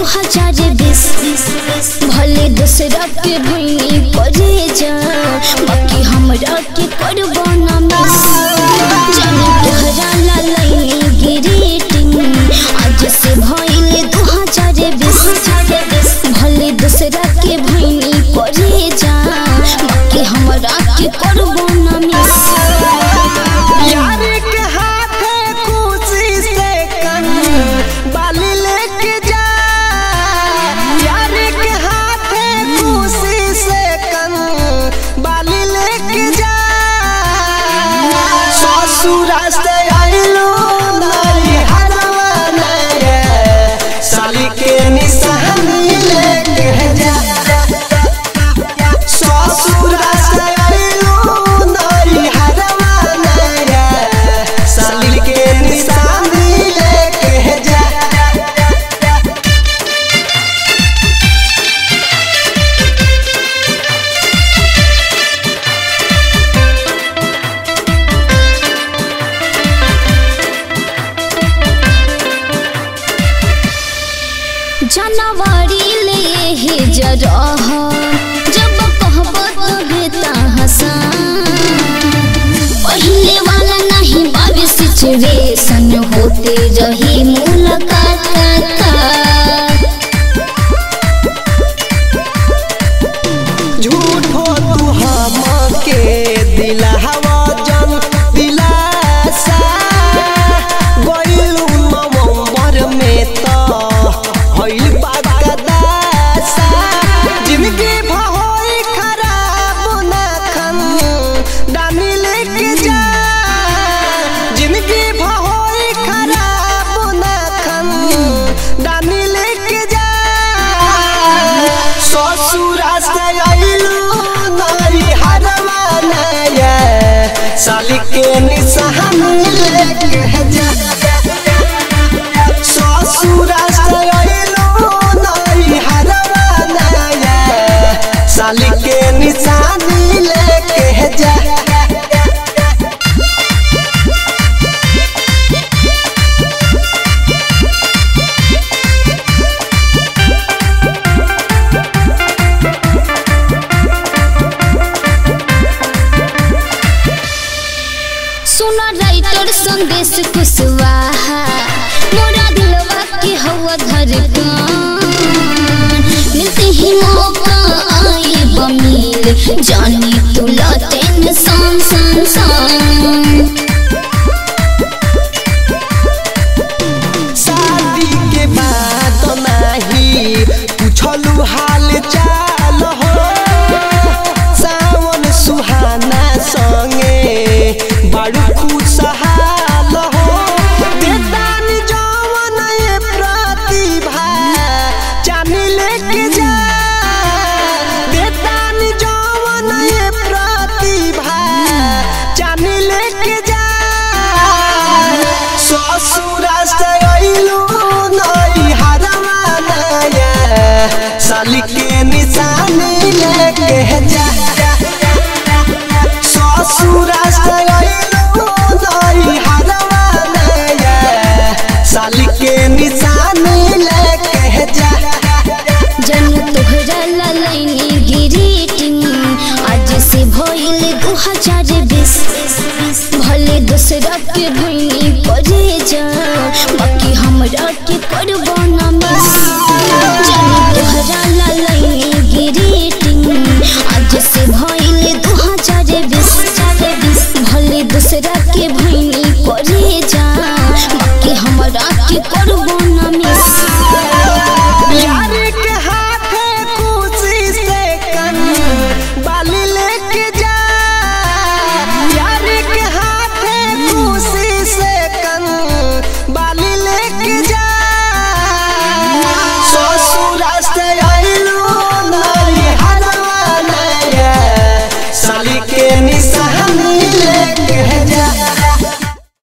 हजार बीस भले दूसरा के भूमि करे जा बाकी हमरा के करबो ना मिस जाने तोहरा ला लाइन ग्रीटिंग आज से भइले दू हजार बीस भले दूसरा के भूमि करे जा बाकी हमरा के करबो ना मिस यार के हाथे खुशी से कन बाली लेके जा यार के हाथे खुशी से कन बाली लेके जा ससुरा से आइलो नारी हरवा नये साली के निशानी लेके जा ससुरा से आइलो नारी हरवा नये साली के निशानी लेके जा जनवरी ले हे जरह जब कहब तबे हसान पहले वाला नहीं बाबी सिचुएशन होते रही मुलाकात का झूठो तू हमके दिलावा जन दिलासा गइलू नवंबर में तो हइल बागदासा जिंदगी भहोई खराब ना खन डानी लेके जा जिंदगी भहोई खराब ना खन डानी लेके जा ससुरा से आइलू नारी हरवा नया साली के निशान लेके जा ससुरा से आइलू नारी हरवा नया साली के निशान लेके जा सुना राइटर संदेश कुशवाहा मोरा दिलवा के हवा धड़कन मिलते ही मौका आई बमिल जानी तुला टेंशन सन सन शादी के बाद नाही पूछलू हाल चाल हो सावन सुहाना संगे बड़ू खुशहाल हो बेदानी जवन ये प्रतिभा चानी लेके जा बेदानी जवन ये प्रतिभा चानी लेके जा ससुरा से आइलू नई हरवा नया साली के निशानी लेके जा ससुरा से आइलू नई हरवा नया साली के निशानी लेके जा जन तोहरा ला लाइन ग्रीटिंग आज से भइल दू हजार बीस भले दूसरा के भूमि करे जा बाकी हमरा के करबो ना मिस जन तोहरा ला लाइन ग्रीटिंग आज से भइल दू हजार बीस भले दूसरा के भूमि